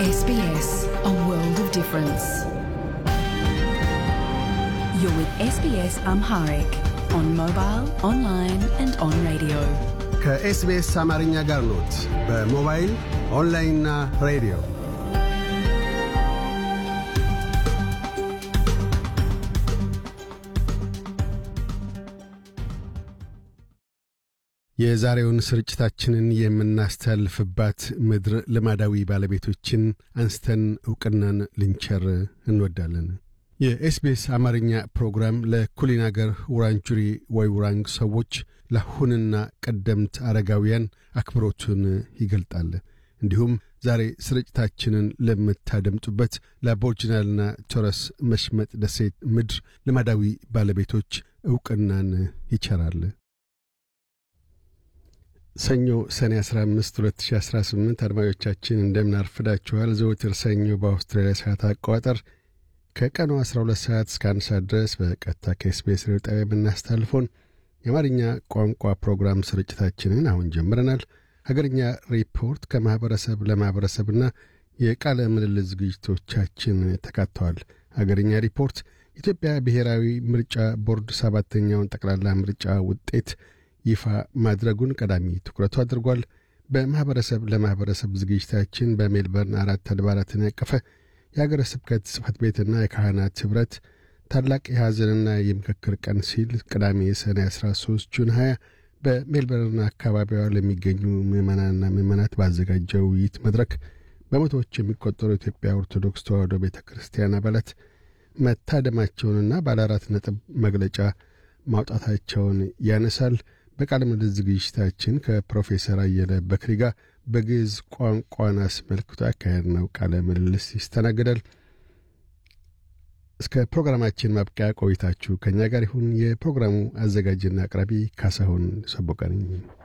SBS, a world of difference. You're with SBS Amharic on mobile, online, and on radio. ከኤስቢኤስ አማርኛ ጋር ኖት። በሞባይል ኦንላይንና ሬዲዮ የዛሬውን ስርጭታችንን የምናስተላልፍባት ምድር ልማዳዊ ባለቤቶችን አንስተን ዕውቅናን ልንቸር እንወዳለን። የኤስቢኤስ አማርኛ ፕሮግራም ለኩሊን አገር ውራንጁሪ ወይ ውራንግ ሰዎች ለአሁንና ቀደምት አረጋውያን አክብሮቱን ይገልጣል። እንዲሁም ዛሬ ስርጭታችንን ለምታደምጡበት ለአቦርጅናልና ቶረስ መሽመጥ ደሴት ምድር ልማዳዊ ባለቤቶች ዕውቅናን ይቸራል። ሰኞ ሰኔ 15 2018 አድማጮቻችን እንደምን አርፍዳችኋል። ዘወትር ሰኞ በአውስትራሊያ ሰዓት አቆጣጠር ከቀኑ 12 ሰዓት እስከ አንድ ሰዓት ድረስ በቀጥታ ከኤስቢኤስ ሬዲዮ ጣቢያ የምናስተላልፈውን የአማርኛ ቋንቋ ፕሮግራም ስርጭታችንን አሁን ጀምረናል። ሀገርኛ ሪፖርት ከማኅበረሰብ ለማኅበረሰብና የቃለ ምልልስ ዝግጅቶቻችን ተካተዋል። ሀገርኛ ሪፖርት ኢትዮጵያ ብሔራዊ ምርጫ ቦርድ ሰባተኛውን ጠቅላላ ምርጫ ውጤት ይፋ ማድረጉን ቀዳሚ ትኩረቱ አድርጓል። በማኅበረሰብ ለማኅበረሰብ ዝግጅታችን በሜልበርን አራት አድባራትን ያቀፈ የአገረ ስብከት ጽሕፈት ቤትና የካህናት ኅብረት ታላቅ የሐዘንና የምክክር ቀን ሲል ቅዳሜ ሰኔ 13 ጁን 20 በሜልበርን አካባቢዋ ለሚገኙ ምዕመናንና ምዕመናት ባዘጋጀው ውይይት መድረክ በመቶዎች የሚቆጠሩ የኢትዮጵያ ኦርቶዶክስ ተዋሕዶ ቤተ ክርስቲያን አባላት መታደማቸውንና ባለ አራት ነጥብ መግለጫ ማውጣታቸውን ያነሳል። በቃለ ምልልስ ዝግጅታችን ከፕሮፌሰር አየለ በክሪ ጋር በግዕዝ ቋንቋን አስመልክቶ ያካሄድ ነው ቃለ ምልልስ ይስተናግዳል። እስከ ፕሮግራማችን ማብቂያ ቆይታችሁ ከእኛ ጋር ይሁን። የፕሮግራሙ አዘጋጅና አቅራቢ ካሳሁን ሰቦቀ ነኝ።